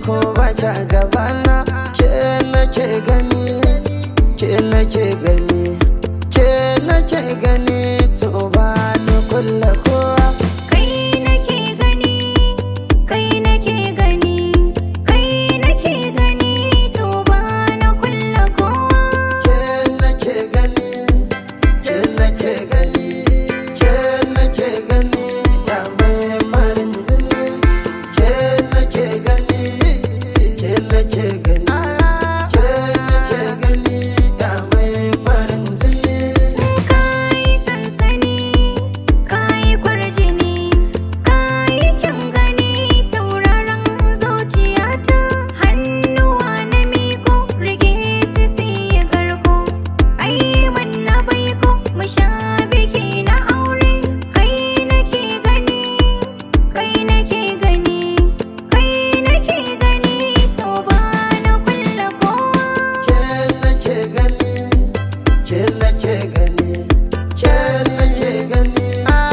ko ba ki gabana ke nake gani ke nake gani ke nake gani to ba ni kulla kowa Kai nake gani, kai nake gani, kai nake gani, to ba na kulla kowa. ke nake gani ke nake gani ke nake gani ya mai farin jini ke nake gani ke nake gani ke nake gani ya mai farin jini Kai sansani, kai kwarjini, kai kyan gani, tauraron zuciyata. Hannuwa na miko, rage su siya garko. Ai manna baiko, mu sha biki na aure. Kai nake gani, kai nake gani, kai nake gani, to ba na kulla kowa. ke nake gani ke nake gani ke nake gani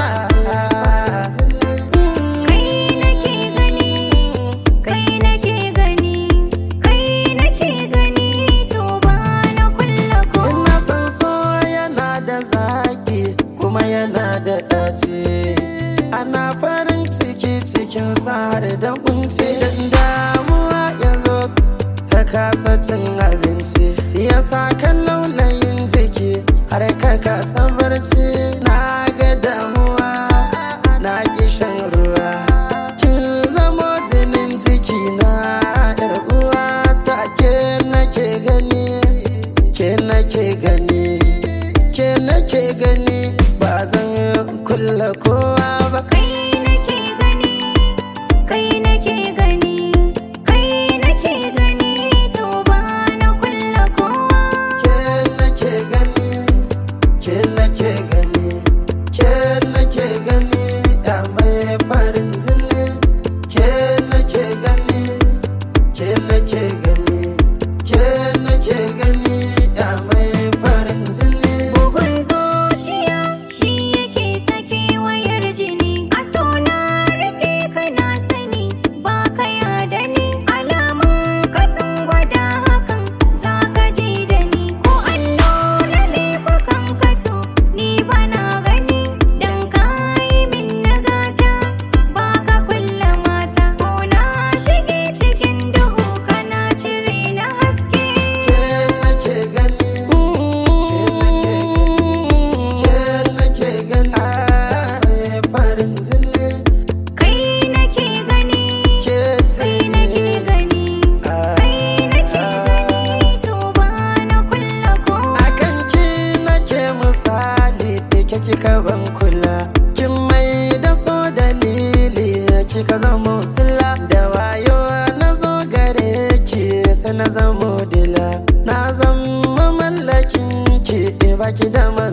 Kai nake gani, kai nake gani, kai nake gani, to ba na kulla ko. ina san so yana da zaki kuma yana da ɗaci ana farin ciki cikin har da kunci dan damuwa ya zo ka kasa cin abinci ya sa kan laulayin jiki har ka kasa barci na ga damuwa na ki shan ruwa kin zamo jinin jiki na yar uwa ta ke nake gani ke nake gani ke nake gani ba zan kulla kowa ba Kai nake gani, kai nake gani, kai nake gani, to ba na kulla kowa. ke nake gani ke nake gani ke nake gani ya mai farin jini ke nake gani ke nake gani ke nake gani ya mai farin jini Bugun zuciya shi yake sake wayar jini. A so na riƙe ka na sani ba ka yada ni. Alamun ka sun gwada hakan za ka ji da ni. Ko an nuna laifukan ka to ni ba na gani. Dan ka yi min nagata ba ka kulla mata. Ko na shige cikin duhu kana cire na haske. ke nake gani ke nake gani mai farin jini Kai nake gani. ke Kai nake gani, kai nake gani, to ba na kulla kowa. akan ki nake misali da ke kika ban kula kin mai da so dalili kika zamo sila da wayo na zo gare ki sai na zamo dila na zama mallakin ki baki da